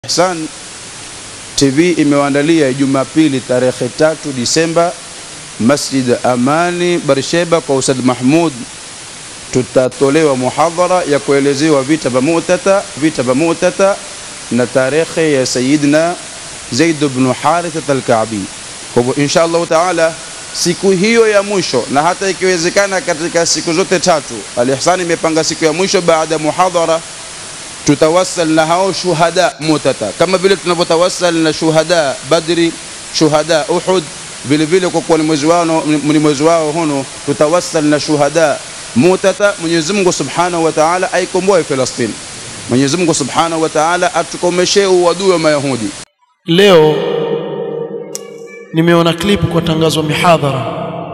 Ihsan TV imewaandalia Jumapili tarehe tatu Disemba Masjid Amani Barsheba kwa Ustadh Mahmud, tutatolewa muhadhara ya kuelezewa vita vya Mu'tata, vita vya Mu'tata na tarehe ya Sayyidina Zaid ibn Haritha al-Ka'bi. Kwa hivyo insha Allah taala siku hiyo ya mwisho na hata ikiwezekana katika siku zote tatu, Al-Ihsan imepanga siku ya mwisho baada ya muhadhara tutawassal na hao shuhada Mu'tata kama vile tunavyotawassal na shuhada Badri, shuhada Uhud, vile vile kwa kuwa ni mwezi wao ni mwezi wao huno, tutawassal na shuhada Mu'tata. Mwenyezi Mungu Subhanahu wa Ta'ala aikomboe Falastini. Mwenyezi Mungu Subhanahu wa Ta'ala atukomeshe uadui wa Mayahudi. Leo nimeona klipu kwa tangazo mihadhara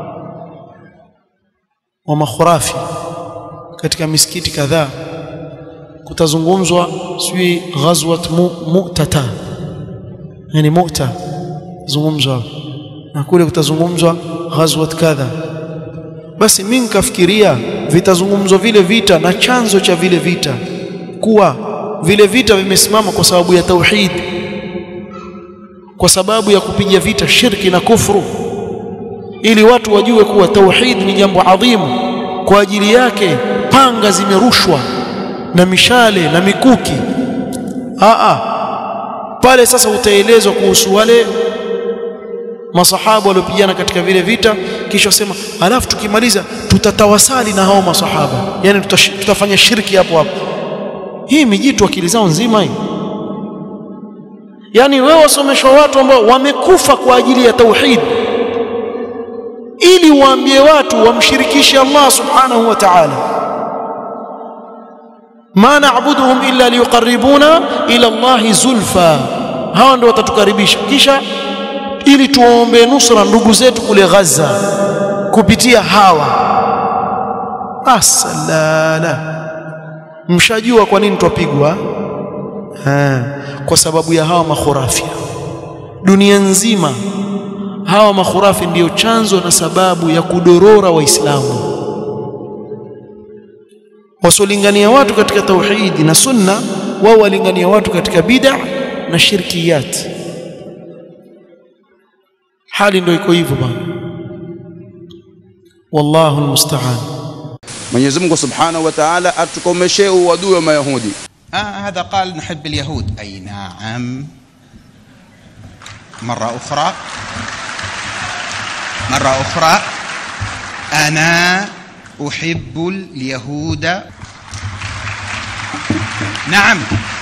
wa makhurafi katika misikiti kadhaa, kutazungumzwa sijui ghazwat mu, Mu'tata, yani Mu'ta zungumzwa na kule kutazungumzwa ghazwat kadha. Basi mimi nikafikiria vitazungumzwa vile vita na chanzo cha vile vita kuwa vile vita vimesimama kwa sababu ya tauhid, kwa sababu ya kupiga vita shirki na kufru, ili watu wajue kuwa tauhid ni jambo adhimu. Kwa ajili yake panga zimerushwa na mishale na mikuki. Aa, pale sasa utaelezwa kuhusu wale masahaba waliopigana katika vile vita, kisha wasema, alafu tukimaliza tutatawasali na hao masahaba, yani tutafanya shirki hapo hapo. Hii mijitu akili zao nzima hii. Yaani wewe wasomeshwa watu ambao wamekufa kwa ajili ya tauhid, ili waambie watu wamshirikishe Allah subhanahu wa ta'ala, ma na'buduhum illa liyuqarribuna ila Allahi zulfa. Hawa ndio watatukaribisha, kisha ili tuwaombee nusra ndugu zetu kule Gaza kupitia hawa. Asalala, mshajua kwa nini twapigwa? Kwa sababu ya hawa makhurafi. Dunia nzima hawa makhurafi ndiyo chanzo na sababu ya kudorora Waislamu. Wasolingania watu katika tauhidi na sunna, wao walingania watu katika bid'a na shirkiyat. Hali ndio iko hivyo bwana, wallahu almusta'an. Mwenyezi Mungu Subhanahu wa Ta'ala atukomeshe uadui wa Mayahudi. آه هذا قال نحب اليهود أي نعم مرة أخرى مرة أخرى أنا أحب اليهود نعم